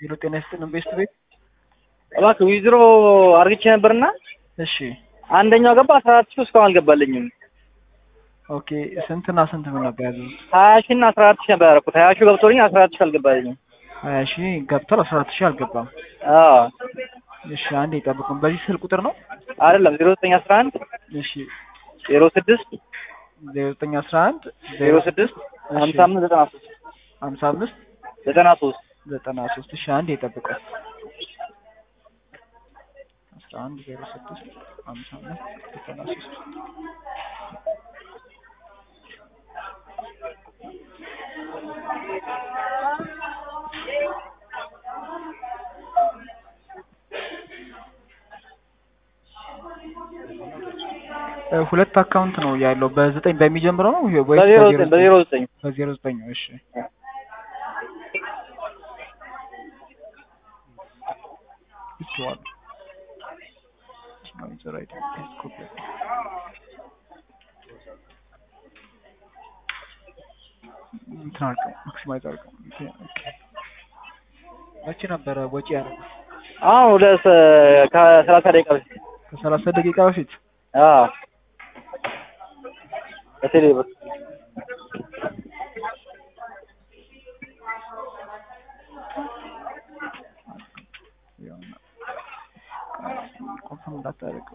ሄሎ ጤና ይስጥልን ቤስት ቤት እባክህ ዊዝድሮ አርግቼ ነበርና እሺ አንደኛው ገባ አስራ አራት ሺህ እስካሁን አልገባልኝም። ኦኬ ስንትና ስንት ምን ነበር ያዘዙት? ሀያ ሺህ እና አስራ አራት ሺህ ነበር ያደረኩት። ሀያ ሺህ ገብቶልኝ አስራ አራት ሺህ አልገባልኝም። ሀያ ሺህ ገብቷል አስራ አራት ሺህ አልገባም። አዎ እሺ አንዴ ይጠብቁን። በዚህ ስልክ ቁጥር ነው? አይደለም ዜሮ ዘጠኝ አስራ አንድ እሺ ዜሮ ስድስት ዜሮ ዘጠኝ አስራ አንድ ዜሮ ስድስት ሀምሳ አምስት ዘጠና ሶስት ሀምሳ አምስት ዘጠና ሶስት ዘጠና ሶስት እሺ አንዴ ይጠብቁን። አስራ አንድ ዜሮ ስድስት ሀምሳ አምስት ዘጠና ሶስት ሁለት አካውንት ነው ያለው። በዘጠኝ በሚጀምረው ነው ወይስ በዜሮ ዘጠኝ በዜሮ ዘጠኝ በዜሮ ዘጠኝ ነው? እሺ ይችዋል እንትን አድርገው ማክሲማይዝ አድርገው። ኦኬ መቼ ነበረ ወጪ ያደረጉት? አሁን ወደ ከሰላሳ ደቂቃ በፊት ከሰላሳ ደቂቃ በፊት አዎ በቴሌ ብር ኮንፈርም እንዳታደርገው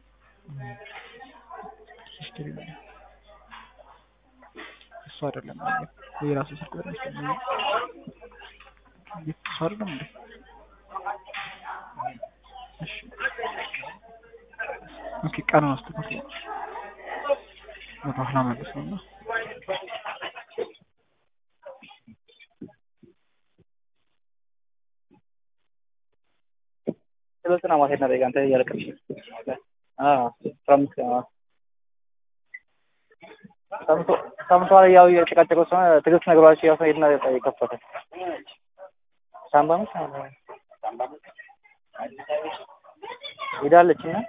እሱ አይደለም ወይ የራሱ ስልክ ቁጥር መሰለኝ እሱ አይደለም እንዴ እሺ ኦኬ ቀኑን አስተካክል በኋላ መልስ ነው እና ስለዚህ ነው ማሄድ ነው አንተ እያለቀሽ አዎ ፍራምስ ሰምቶ ሰምቷል። ያው የጨቃጨቀው ሰው ትዕግስት ነግሯቸው ያው ሄድና የከፈተ ሳምባ ነው ሄዳለች እና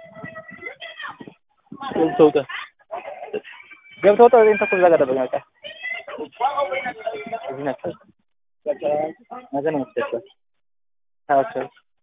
ገብተው ወጣ ገብተው ወጣ ወይም ተኩል ዘጋ ደበኛ በቃ እዚህ ናቸው ነገ ነው መስለኝ ታቸው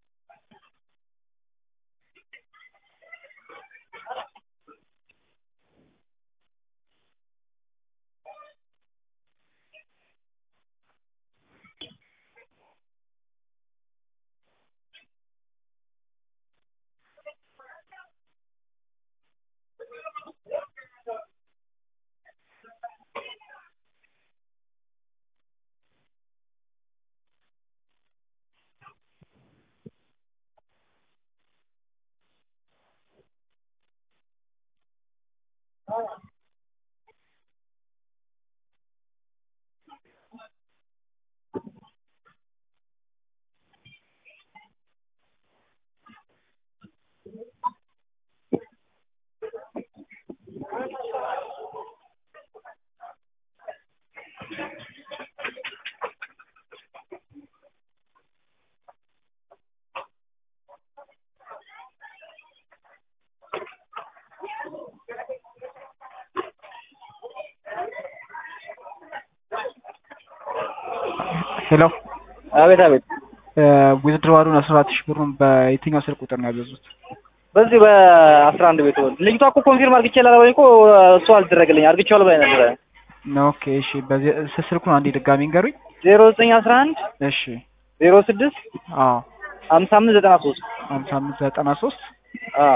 ሄሎ አቤት አቤት ዊዝድሮዋሉን አስራ አራት ሺህ ብሩን በየትኛው ስልክ ቁጥር ነው ያዘዙት? በዚህ በአስራ አንድ ቤት ወል ልጅቷ እኮ ኮንፊርም አርግቼ ላልበኝ እኮ እሱ አልተደረገልኝ አርግቼዋለሁ ብላኝ ነበረ። ኦኬ እሺ፣ በዚህ ስልኩን አንዴ ድጋሚ ንገሩኝ። ዜሮ ዘጠኝ አስራ አንድ እሺ ዜሮ ስድስት አዎ ሀምሳ አምስት ዘጠና ሶስት ሀምሳ አምስት ዘጠና ሶስት አዎ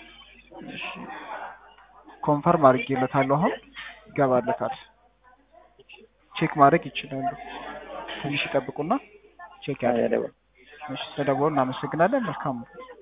ኮንፈርም አድርጌለታለሁ። አሁን ይገባለታል። ቼክ ማድረግ ይችላሉ። ትንሽ ይጠብቁና ቼክ ያደርጋሉ። እሺ፣ ስለደወሉ እናመሰግናለን። መልካም ነው።